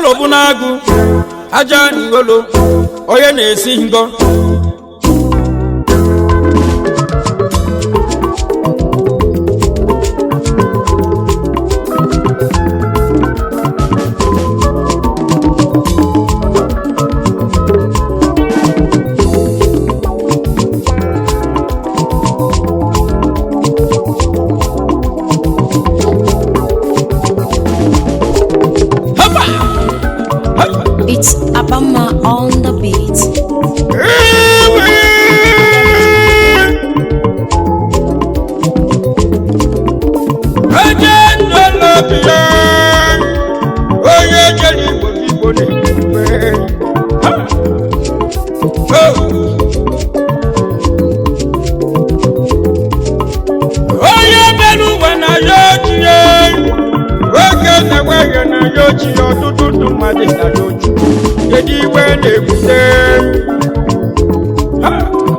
alụbụ n'agụ aja ngolo onye na-esi ngo Hapa! Hapa! It's Abama on the beat. onye ndọlọbi ya onye jere igbo igbo na-ekwe onye mere ụwa na ya ochie oge na-enweghị na ya ochie ọtụtụ ndụ mmadụ na ya ochie kedu iwe na-ebute Ha!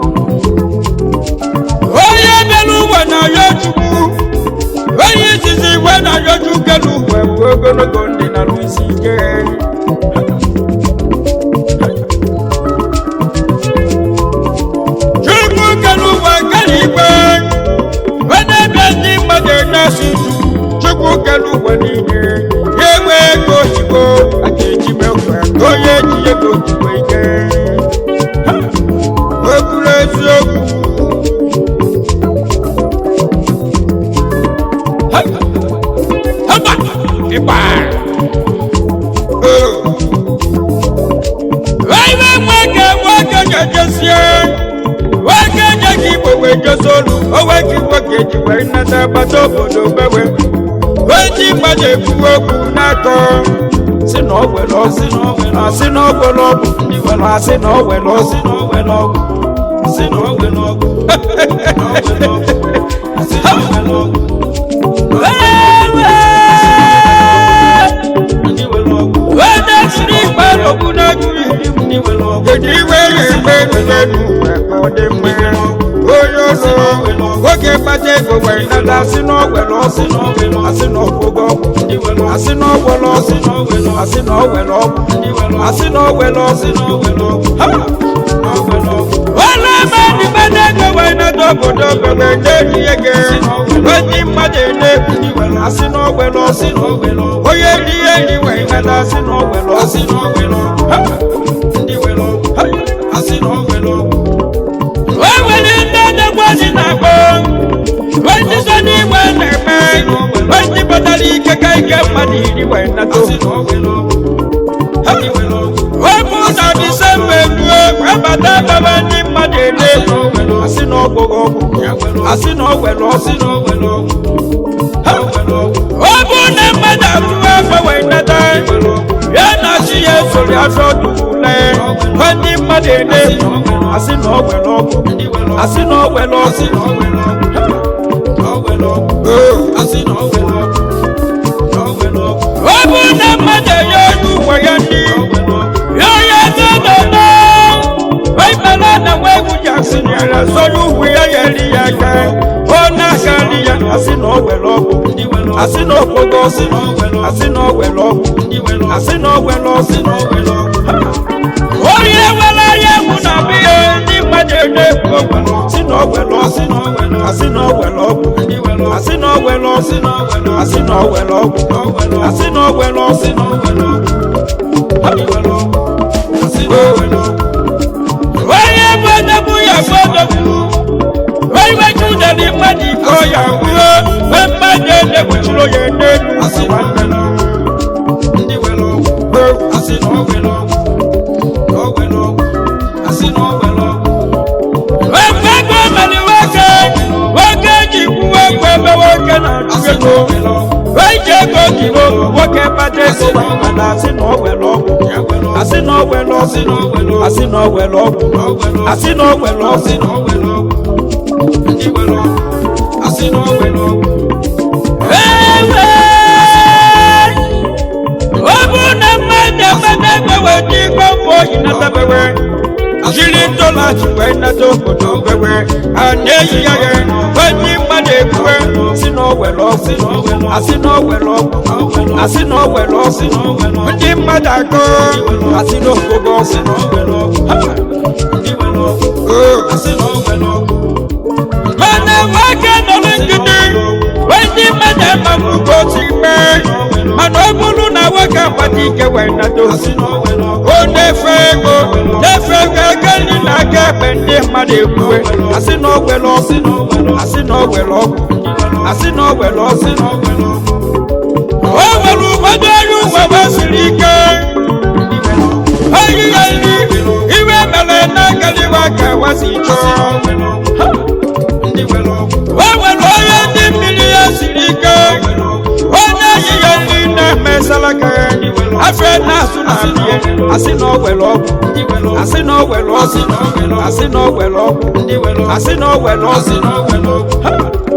onye mere ụwa na ya chukwu onye izizi igwe na ya chukwu n'ugwe bụ ogologo ndị na isi ike chukwu kere ụwa kere igwe onye bịa ndị mmadụ na-asụ uju chukwu kere ụwa niile ya enwe ego oyibo a ga-eji mekwa ka onye ji ego ojikwa ike Ha! o kwuru eziokwu Hamba! Ịgba! Iwe nwoke nwoke ga-ejesie nwoke nye gị igbo wee jezi olu onwe gị nwoke ji wee nnata agbata obodo bewe wee ji mmadụ ekwu okwu n'akọ si na ọ were ọsị na ọ were asị na ọ were ọgwụ ndị were asị na ọ were ọsị na ọ were ọgwụ si na ọ were ọgwụ asị na ọ were ọgwụ onye siri ikpe n'okwu na-agụghị kedu iwe ya egbe n'elu ka ọ dị mma onye ọzọ nwoke kpata ego wee nata asị na ọgwere ọsị asị na ọgwụgwọ ọgwụ asị na ọgwere ọsị asị na ọgwere ọgwụ asị na ọgwere ọsị Ha! Wala mmadụ mmadụ ego wee nata obodo bebe na-eji ego onye mmadụ na-ekwu asị na ọgwere ọsị onye ri eri wee nata asị na ọgwere ọsị Ha! o nwere ndị adagbazi na-akpọ onye so n'igwe na-eme onye batara ike ka ike mmadụ iri wee nata o bụ na disemba eruo abata baba ndị mmadụ ele asị na ọgwụghị ọgwụ asị na ọgwere ọsị ọ bụ na mmadụ arụwa afọ wee nata ya na chi ya esori afọ dule ndị mmadụ ele asị na ọgwere ọgwụ asị na ọgwere ọsị ọ bụ na mmadụ enye onye uwe ya ndị ya onye eze nọnọ waimala na nwa egwu ji asị nyere sọrọ uwe ya ya eri ya aka ọ na-aka nri ya asị na ọ were ọgwụ asị na okpogo ọsị asị na ọ were ọgwụ asị na ọ were ọsị onye nwere anya egwu na biya ndị mmadụ na-ekwu okwu si na ọ were ọsị asị na ọ were ọgwụ asị na ọ were ọsị asị na ọ were ọgwụ asị na ọ were ọsị onye gbadogbu ya gbadogbu onye judere mmadụ iko ya wuo mgbe mmadụ edegbuchiri onye n'elu asị nwanne Ekwe ego mere nwoke nwoke ji kwuo ekwe ebe nwoke na-achụ ego wee ji ego jiri nwoke kpata ego wee mana asị na ọ were ọgwụ asị na ọ were ọsị asị na ọ were ọgwụ asị na ọ were ọsị ewe ọ bụ na mmadụ ekpata ego wee ji igwe mbụ oyi natabewe jiri ntọlachi wee nata obodo wewe a na-eyi ya ya wee ndị mmadụ ekwue si na owere ọgwụ asị na owere ọgwụ asị na owere ọgwụ ndị mmadụ akọ asị na ogogo ọgwụ Ha! Oh. mana nwoke nọrọ ngidi wee ndị mmadụ amagbugbo otu ikpe mana ọ bụrụ na nwoke agbata ike wee nado o na-efe ego na-efe ego ego nri na aka ekpe ndị mmadụ ekwue asị na ogwere ọgwụ asị na ogwere ọgwụ asị na ogwere ọgwụ o nwere ụfọdụ ọrụ ugbo siri ike oyi ya nri iwe mere na-agaliwa ka wasi chọọ Ha! o nwere onye ndị mmiri ya siri ike onye yi ya nri na-eme salaka ya afọ na-asụ na abịa asị na o were ọgwụ asị na o were ọgwụ asị na o were ọgwụ asị na o were ọgwụ Ha!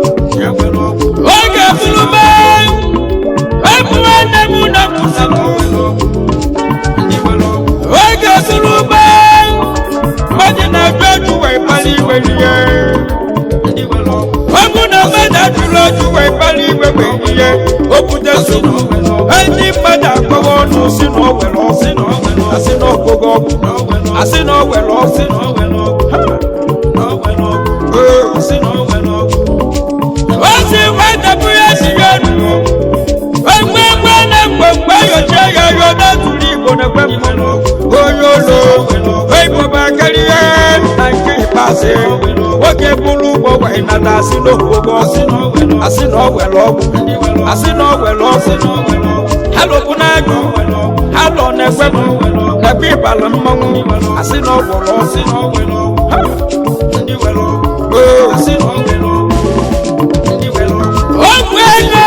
oge fulube ebuwe nne m na mụsala oge fulube mmadụ na-ajụ ajụ wee kpali iwe ihe ọ bụ na mmadụ ajụrụ ajụ wee kpali iwe wee ihe o bute nsogbu ndị mmadụ akpọwa ọnụ si na o were ọgwụ asị na ọgụgụ ọgwụ asị na o were ọgwụ ozi nwetapụ ya si ya nu egbe egbe na mgbe mgbe yochie ya yo n'atụrụ igbo na ekwe mmanụ onye ụlọ igbo karịa na nke ikpeazụ nwoke bụrụ ụgbọ wee nata asị na okpogbo asị na ọ were ọgwụ asị na ọ were ọgwụ ha lụbụ n'agụ ha lọ na-ekwe m na-ekwe ịbala mmanwụ asị na ọ gwọrọ ọgwụ Ha! Oo. Ogwu ego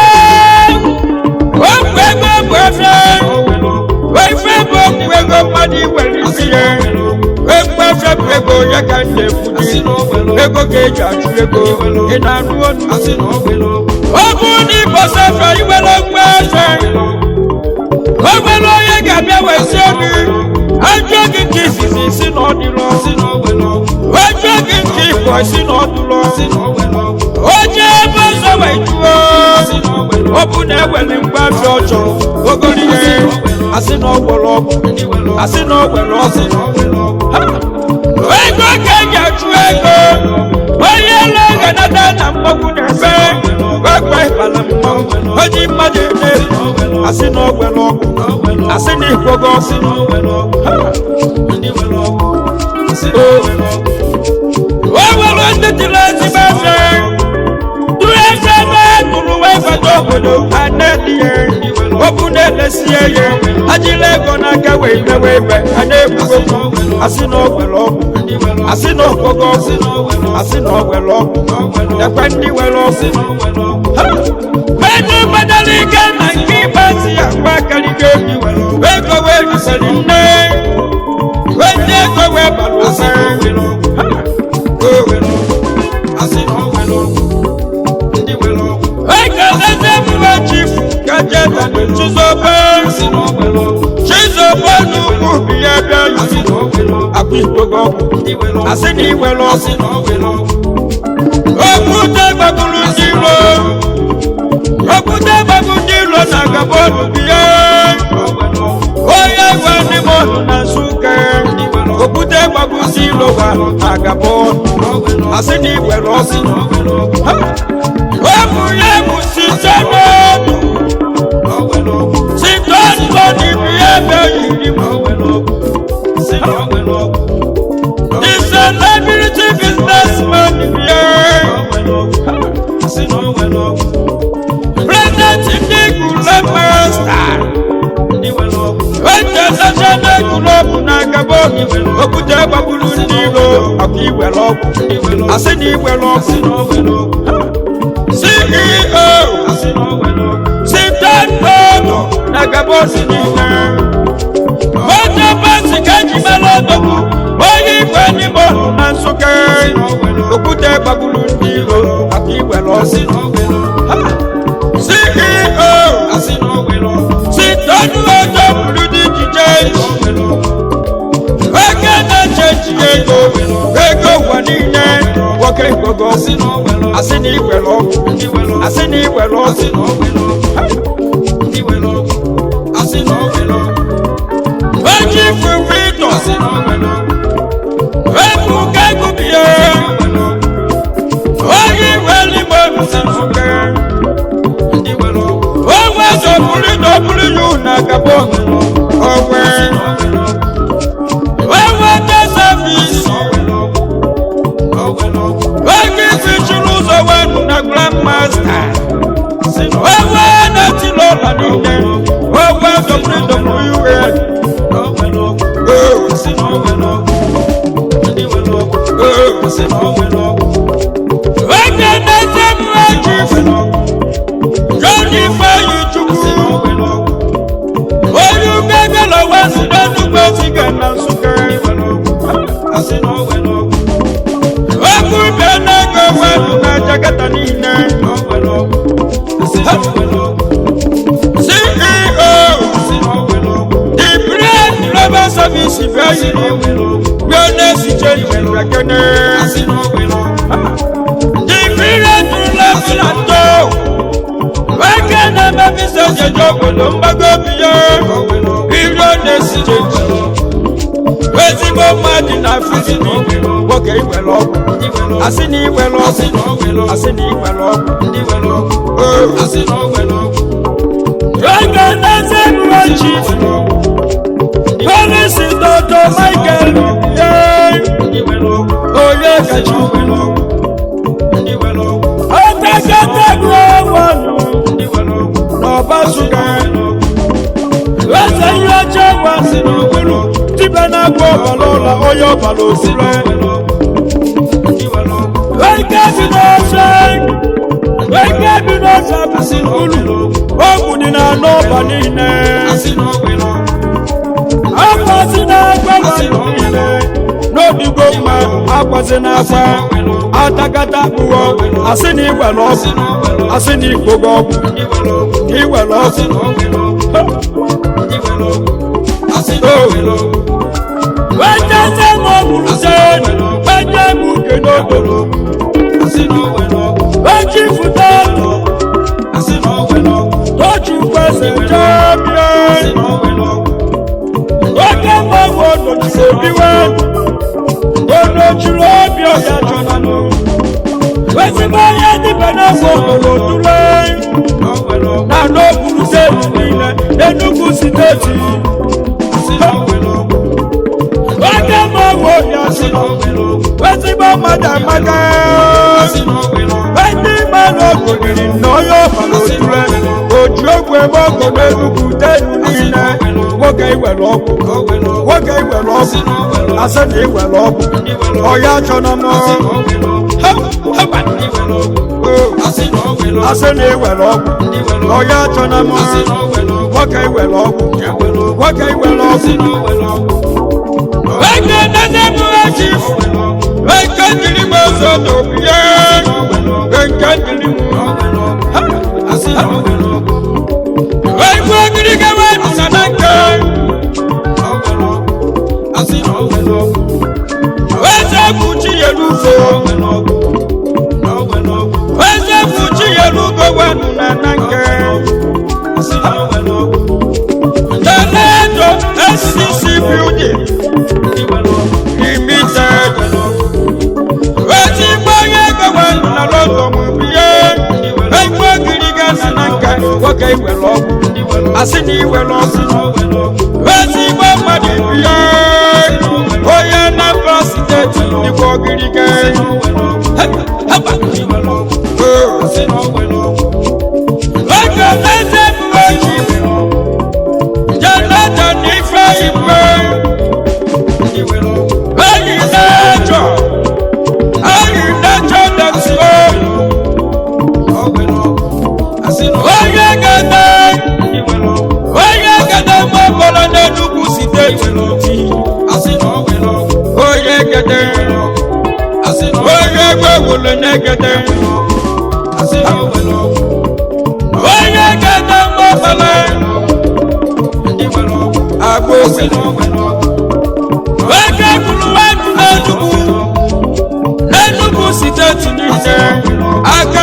ogwu ego bụ efe efe bụ ogwu ego mmadụ iwere isi ya egwu efe bụ ego ya ka m na-ekwudi ego ga-eji achụ ego ị na-anụ onu ọ bụ na ịbọsa efe iwere ogwu efe o nwere onye ga-abịa wee sie gị ajụọ gị nke izizi si na ọ dịrọ ajụọ gị nke ịbọ si na ọ dụrọ onye ebe ọzọ wee jụọ ọ bụ na ewere mgbe afọ ọ chọrọ ogori ihe asị na ọ gwọrọ ọgwụ asị na ọ gwere ọgwụ Ha! ego ka eji achụ ego onye ele ga-anata na mmanwụ na-efe gbagba ịbala mmanwụ oji mmadụ eme asị na ọ gwere ọgwụ asị na ịgwọgo ọgwụ Ha! o nwere ndị tiri ezigbo efe tụrụ eze ebe tụrụ wee bata obodo ha na-eli ya okwu na-elesie ya ajila ego n'aka wee mewe ebe ha na-ekwugo asị na o were ọgwụ asị na ọgwụgwọ ọgwụ asị na o were ọgwụ ekwe ndị were ọgwụ Ha! ego gbadara ike na nke ikpeazụ ya gba karịgo ego wee risịrị nne wee ndị ego wee bara ụsa Ha! ekeleze mgbe chifu gajeta chizobe chizobe n'ugwu bi ya bịa akwa ikpogo ọgwụ asị na iwere ọgwụ okwute gbagburu ndị iro okwute gbagbu ndị iro na gabonu bi ya onye gwa ndị mmadụ na nsụka okwute gbagbu ndị iro gwa na gabonu asị na iwere ọgwụ Ha! Ọmụ ya bụ site n'ọdụ site n'ọdụ n'ibi ebe yiri m The celebrity businessman bịa President ndị gụlọ master International Club na Gabon okwute gbagburu ndị iro ọkụ iwere ọgwụ asị na iwere ọgwụ CEO Sitan Bono na Gabon niile Moto bọọsụ ka eji mere odogwu onye igwe n'ime ọhụ na Nsụka okwute gbagburu ndị iro aka iwere ọsị CEO Sitan Ojo buru dị ijije oke na-eche echiche na iwere ọgwụ asị na iwere ọgwụ eji ifufe ịtọ ebu ka egubie oyi weli igbo nsifuke onwe dọbụrụ dọbụrụ yu na gabon onwe onwe desavis oge isi chụrụ ụzọ wenu na grandmasta onwe na-etili ụlọ niile onwe dọbụrụ dọbụrụ yu Oge na-ete mmeji Jọni Ifeanyi Chukwu onye ugegele wesi n'enugbe ziga na Nsụka okwu bịa n'ego wenu na Jakarta niile CEO the Bread Global Service bịa bịa na-esiche Iberakene the Bread Restaurant nwoke na-emebisa jeje obodo mgbago biya iro na-esiche ezigbo mmadụ na fizini nwoke iwere ọgwụ asị na iwere ọgwụ asị na iwere ọgwụ oge na-eze mụọ chief polisi dọdọ michael ye onye kacha oteketegụ ọnwụ ọbasuga eze ihe ọjọọ wa si n'okpuru tibe na-agba ọbara ụlọ onye ọbara osire eke bi n'ọsọ eke bi n'ọsọ abụsị n'ụlọ ogwu dị na anọ ọba niile akwasị na-agba mmadụ niile n'obigo mma akwasị na-agba atakata akpụghọ asị na iwere ọgwụ asị na igbogo ọgwụ iwere ọgwụ weteze m ọgwụrụ se wete m uke n'obodo weji fụta tochi kwesị jebie oke mgbanwe onochiri obiwe onochiri obi ọya chọnanụ ezigbo onye dịbe n'afọ obodo tụle na n'okpuru steeti niile n'enugwu steeti oke mgbanwe obi asị ezigbo mmadụ amaka ndị mmadụ ogoniri na onye ọbara otule oji ogwu ebe ọgụ n'enugwu steeti niile nwoke iwere ọgwụ nwoke iwere ọgwụ asị na iwere ọgwụ ọya chọna m asị na iwere ọgwụ ọya chọna m nwoke iwere ọgwụ nwoke iwere ọgwụ Eke nene m echif Eke jiri m ọzọ n'obiye Eke jiri m Eke ogiri gawa nsa na nke Eze kpuchi ya n'ufo Eze kpuchi ya n'ugo wenu na na nke Toledo SCC building limited ezigbo onye ego wenu na lọdọ mụ biye Eke ogiri ga na nke nwoke iwere ọgwụ asị na iwere ọgwụ ezigbo mmadụ biye onye Anambra steeti dịkwa ogirige oge eze mmeji Jonathan Ifeigwe enyi na-ejọ enyi na-ejọ dọkịta onye gada onye gada mgbọbọrọ n'Enugu steeti n'oti onye gada onye gbewolo n'egede onye gada mgbọbọrọ agbosi oke kwuru wenu n'Enugu n'Enugu steeti niile aka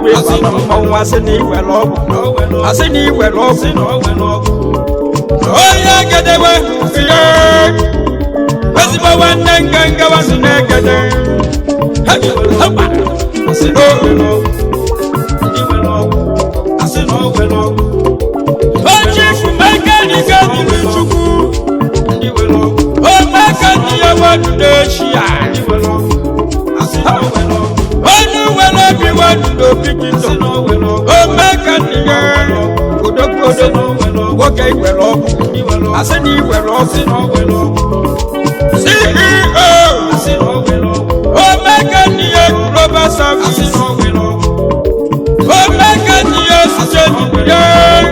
ekpe ịbala mmọnwụ asị na iwere ọgwụ asị na iwere ọgwụ onye gedewe ihe ezigbo nwanne nganga wasị na-egede oji fumekaniga dịrị chukwu omekani ya wedudo eshia onye were obi wedudo bikito omekani ya odogbodo nwoke iwere ọgwụ asị na iwere ọgwụ ceo omekani ya global service omekani ya site ya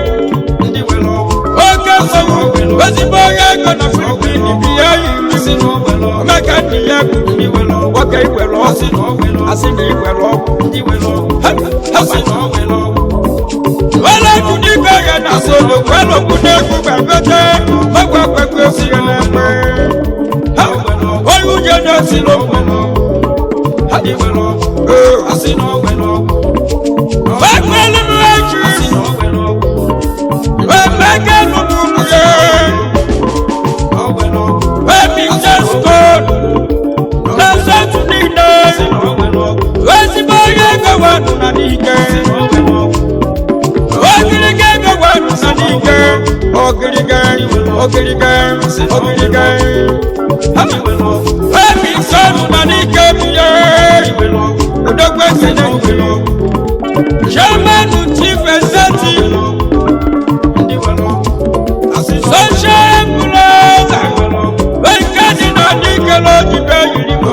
oke mmanwụ ezigbo onye ego na filipin bi ya yiri omekani ya kwuru nwoke iwere ọgwụ asị na iwere ọgwụ wele kudibe ya na solo wele kudegwu gbẹgbẹdẹ mẹgbẹ gbẹgbẹ fìyẹ lẹgbẹ olùjẹ náà sì ló mọ gbẹgbẹ nínú ẹjì gbẹgbẹ nínú yẹ gbẹmí jẹ stone lẹsẹ tún nínú ezigbo onye gọwa nụ na n'ike ogirige gọwa nụ na n'ike ogirige ogirige ogirige emi sọnụ na n'ike biye odogwe kene chairman chief executive social ambulance nke dị na n'ike n'ojibe yiri m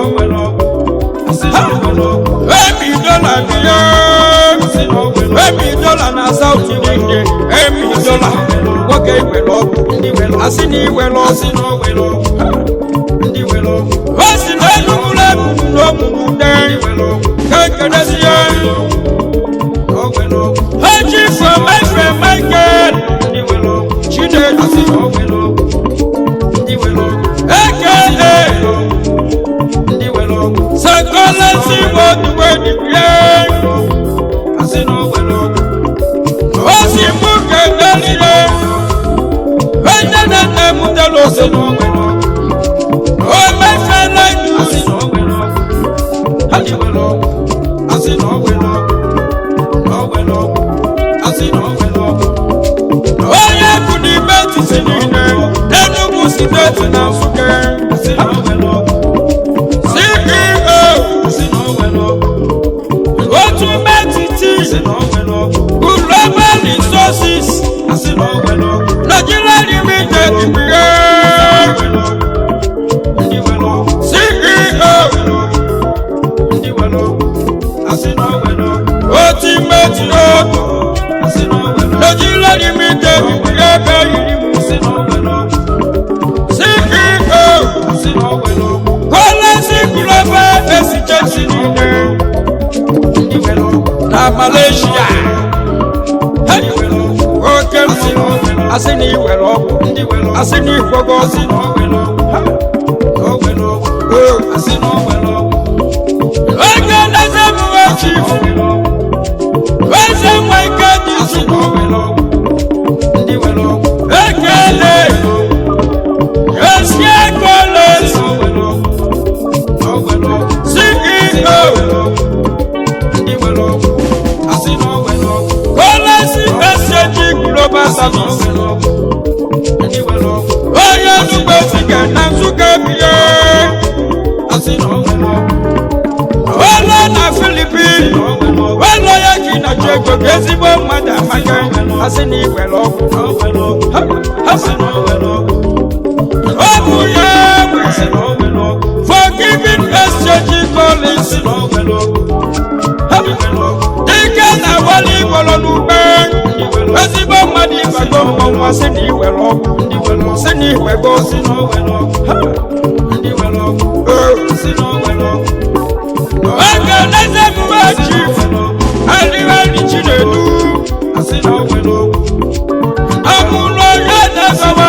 emi dọla biye emi dọla na south ninde emi dọla nwoke iwere ọgwụ asị na iwere ọgwụ o si na enugbula ebubu n'omumu nde ka ekelezi ya eji from efe michael chinedu aka sekolesi woduwe dibie o si mú kẹlẹlile ẹnẹ nẹnẹ mú tẹlẹ òsèlú o mẹfẹ lẹnu onye kuni bẹẹti si nìyẹn Enugu steeti na Nsukka ceo otu metiti global resources nigeria limited bie ceo otu meti otu nigeria limited bie ebe yiri mu ceo kọlẹsì global exchange niile na malaysia oke mmanwụ asị na iwere ọgwụ asị na ikwogo ọsị oge neze mụwe chief eze nwa ike dị nsogbu ekele esie kọles ceo kọlẹsì exchange global service onye nnukwu sike na nsụka biye wele na filipin wele ya ka ị na-achọ ego ka ezigbo mmadụ amaka asị na iwere ọgwụ ọ bụ ya nwe forgiving exchange policy dike na wali igwọrọ n'ugbe ezigbo mmadụ ịbago mmọnwụ asị na iwere ọgwụ sị na iwego oge neze mgbe chief adịghị chinedu amụlụ onye na-ezewe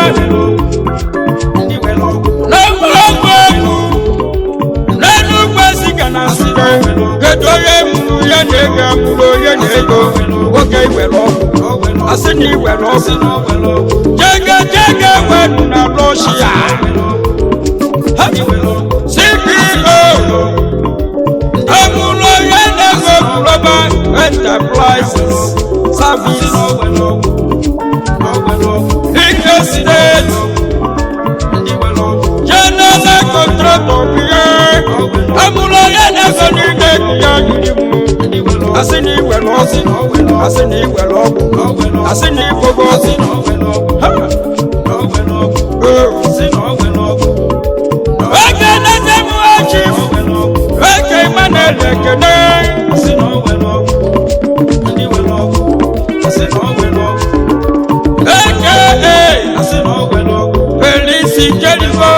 n'ogologo egwu n'enugwu esiga na nsike kedu onye mụrụ ya na ego amụrụ onye na jege jege wedu na Russia CEO amụlọ ya na-ego global enterprises service ike steeti general contractor bie amụlọ ya na-ego n'ide ya yiri m asị na iwere ọgwụ asị na iwere ọgwụ asị na igogo ọgwụ Ha! Oh. eke na-eze m ọchị eke Emmanuel ekene eke Felisi Jericho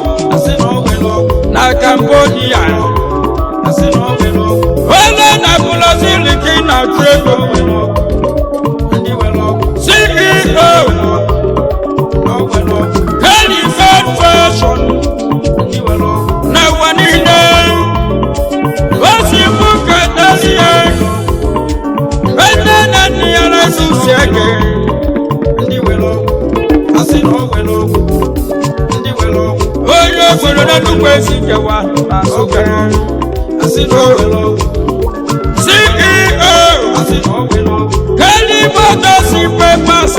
na Cambodia onye na bụlọziliki na trego CEO Helifed Fashion na ụwa niile osi mbuka dozie ene na nne ya na-esusi ege onye obodo na nnukwu esi kewa na Nsụka CEO Kelly Motors Papers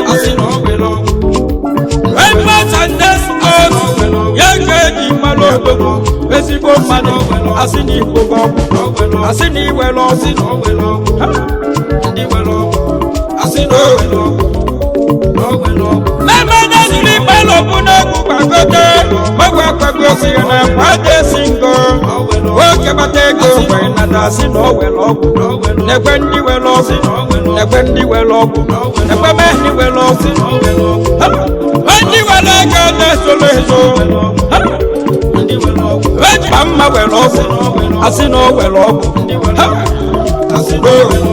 Papers and Despots ya ga-eji mmanụ obodo ezigbo mmadụ asị na igbo gị ọgwụ asị na iwere ọgwụ Mẹ́mẹ́dé sílí pẹ́lú búná gbàgbọ́dé. Mọ́gbà gbàgbọ́ sí ẹ̀nà pàdé sí ngọ́. Ó kẹ́bàtẹ́ ego wẹ̀ nàdà sí n'ọ̀wẹ̀ lọ́gù. Nẹ̀gbẹ́ ndị wẹ̀ lọ́gù. Nẹ̀gbẹ́ ndị wẹ̀ lọ́gù. Nẹ̀gbẹ́ mẹ́ ndị wẹ̀ lọ́gù. Ha! Ó ndị wẹ̀ lọ́gù ẹ̀ solo ezo. Ha! Ó ji ma mma wẹ̀ lọ́gù. Asị na ọ wẹ̀ lọ́gù. Ha! Oh.